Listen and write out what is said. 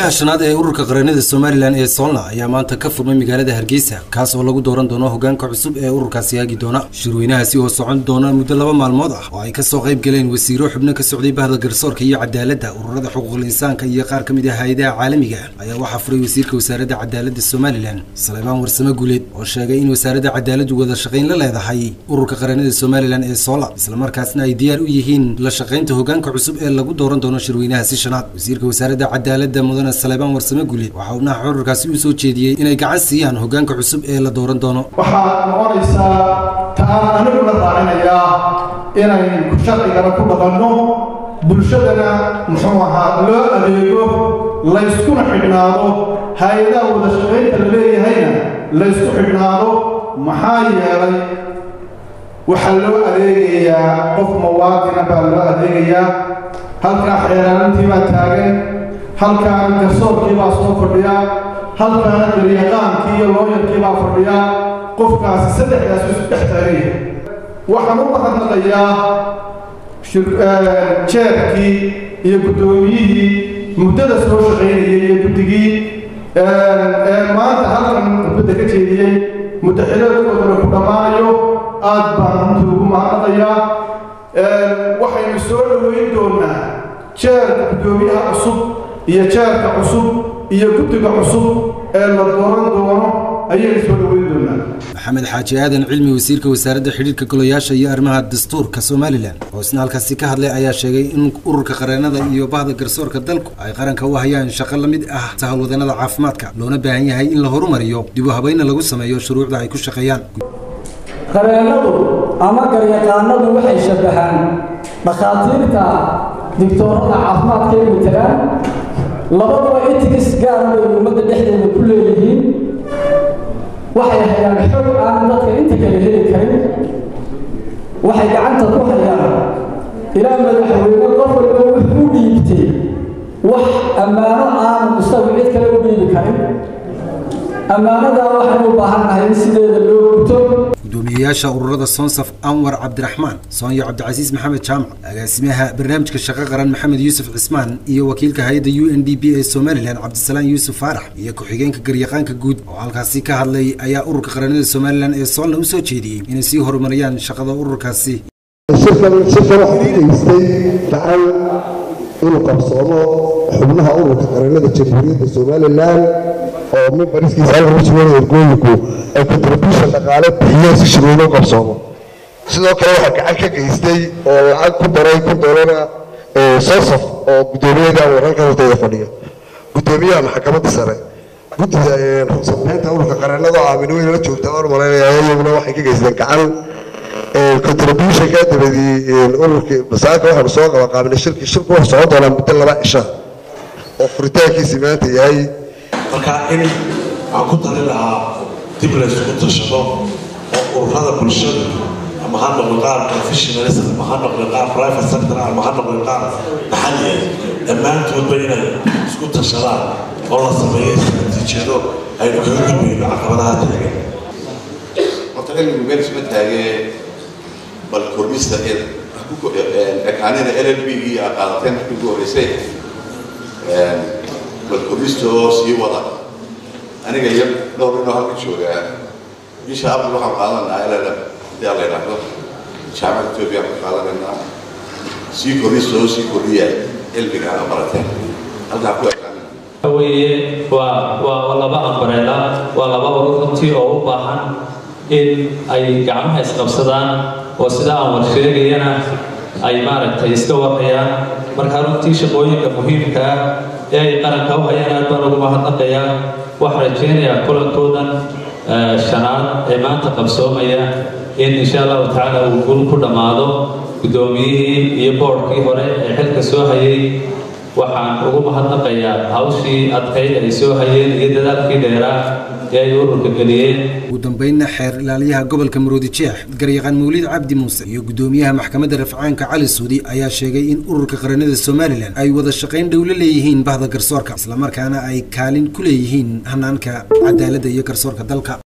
shirweynaha shanaad ee ururka qaranada somalilan ee soolna ayaa maanta ka furmay magaalada hargeysa kaas oo lagu dooran doono hogaanka cusub ee ururkaasi haagi doona shirweynahaasi oo socon doona muddo laba maalmood ah oo ay kasoo qayb galeen wasiiro xubno ka socday bahda garsoorka iyo cadaaladda ururada xuquuqul insaanka iyo qaar ka mid ah hay-adaha caalamiga ayaa waxaa furay wasiirka wasaaradda cadaaladda somalilan salebaan warsame guuleed oo sheegay in wasaaradda cadaaladdu wada shaqayn la leedahay ururka qaranada somalilan ee soola islamarkaasna ay diyaar u yihiin la shaqaynta hogaanka cusub ee lagu dooran doono shirweynahaasi shanaad wasiirka wasaaradda cadaaladda mudane salebaan warsame guuleed waxaa xubnaha ururkaasi u soo jeediyey inay gacan siiyaan hogaanka cusub ee la dooran doono waxaa noqonaysaa ta aan aniguna raacinayaa inaynu sharcigana ku dhaqanno bulshadana muxuu ahaa loo adeego layskuna xidhnaado hay-adaha wada shaqaynta la leeyahayna laysku xidhnaado maxaa yeelay waxaa loo adeegayaa qof muwaadina baa loo adeegayaa halkaa xeeraalintii baa taagan halkaana garsoorkii baa soo fadhiya halkaana daryaqaankii iyo looyarkii baa fadhiya qofkaasi saddexdaas isu dhex taaganya waxaan u mahadnaqayaa jeerkii iyo guddoomiyihii muddada soo shaqaynayay iyo guddigii ee maanta halkan gudbadda ka jeediyey muddaxiladoodana ku dhammaanayo aad baan runtii ugu mahadnaqayaa waxaynu soo dhoweyn doonaa jeerka guddoomiyaha cusub iyo jeerka cusub iyo guddiga cusub ee la dooran doono ayaynu soo dhoweyn doonaa maxamed xaaji aadan cilmi wasiirka wasaaradda xidhiirka golayaasha iyo arrimaha dastuurka somalilan oo isna halkaasi ka hadlay ayaa sheegay in ururka qareenada iyo bahda garsoorka dalku ay qaranka u hayaan shaqo la mid ah sahawlwadanada caafimaadka loona baahan yahay in la horumariyo dib u habayna lagu sameeyo shuruucda ay ku shaqeeyaan qareenadu ama garyaqaanadu waxay shabbahaan dhakhaatiirta digtoorada caafimaadka ay matalaan labaduba etics gaara bay ummadda dhexdeeda ku leeyihiin waxay hayaan xog aan dadka inta kale heli karin waxay gacanta ku hayaan ilaa madaxweyne qof walba wuxuu u dhiibtay wax ammaano aanu isagu cid kale u dhiibi karin ammaanadaa waxaan u baahannahay in sideeda loo guto gudoomiyeyaasha ururada soonsaf anwar cabdiraxmaan soonyo cabdicasiis maxamed jaamac agaasimaha barnaamijka shaqo qaran maxamed yuusuf cismaan iyo wakiilka hay-adda u n d b ee somalilan cabdisalaan yuusuf faarax iyo ku-xigeenka garyaqaanka guud oo halkaasi ka hadlay ayaa ururka qaranada somalilan ee soolna u soo jeediyey inay sii horumariyaan shaqada ururkaasi shirkan shirkan waxaa geystay gacan inuu qabsoomo xubnaha ururka qaranada jamhuuriyadda somalilan oo mimbariskiisa halka ku sugan ergooyinku ay contribution dhaqaale bixiyeen si shirweyne u qabsoomo sidoo kale waxaa gacan ka geystay oo lacag ku daray ku doolana sosaf oo guddoomiyaga wararka hortooda fadhiya guddoomiyaha maxkamadda sare guddida ruqsadbeynta ururka qaranada oo aamin weyn la joogta waan malaynaya iyaguna waxay ka geysteen gacan contributionka dabadii ururkii masaaka waxaanu soo qaba qaabina shirki shirku wuxuu socon doonaa muddo laba cisha oo furitaankiisi maanta yahay marka in waxaan ku talin lahaa dib laysku tashado oo ururada bulshada ama ha noqdo qaar professionals ama ha noqdo qaar private sector ama ha noqdo qaar maxalliya dhammaantoodba inay isku tashadaan oo la sameeyo istaraatiijiyado aynu kaga gudbayno caqabadaha taagan horta cilmigu meel isma taagee bal kordhista ekaanida l l b gii aa qaadateen markii ugu horreysay bal kordhista oo sii wada aniga iyo dhowr inoo halka joogaa bisha abril waxaan qaadanaynaa ll hadii la yidhaahdo jaamacada etoobiya ka qaadanaynaa sii kordhista oo sii kordhiya cilmiga aa barateen halkaa ku ekaanina weye waa waa laba ambareela waa laba urur runtii oo u baahan in ay gacmaha isqabsadaan oo sida aan war sheegayana ay maaragtay iska warhayaan markaa runtii shaqooyinka muhiimka ah ee ay qaranka u hayaan aad baan ugu mahadnaqayaa waxaan rajaynayaa kulankoodan shanaad ee maanta qabsoomaya in insha allahu tacaala uu gul ku dhammaado guddoomiyihii iyo boodhkii hore ee xilka soo hayay waxaan ugu mahadnaqayaa hawshii adkayd ay soo hayeen iyo dadaalkii dheeraa ee ay ururka geliyeen ugu dambeynna xeer ilaaliyaha gobolka maroodi jeex garyaqaan mawlid cabdi muuse iyo guddoomiyaha maxkamadda rafcaanka cali suudi ayaa sheegay in ururka qaranada somalilan ay wada shaqayn dhow la leeyihiin bahda garsoorka islamarkaana ay kaalin ku leeyihiin hanaanka cadaaladda iyo garsoorka dalka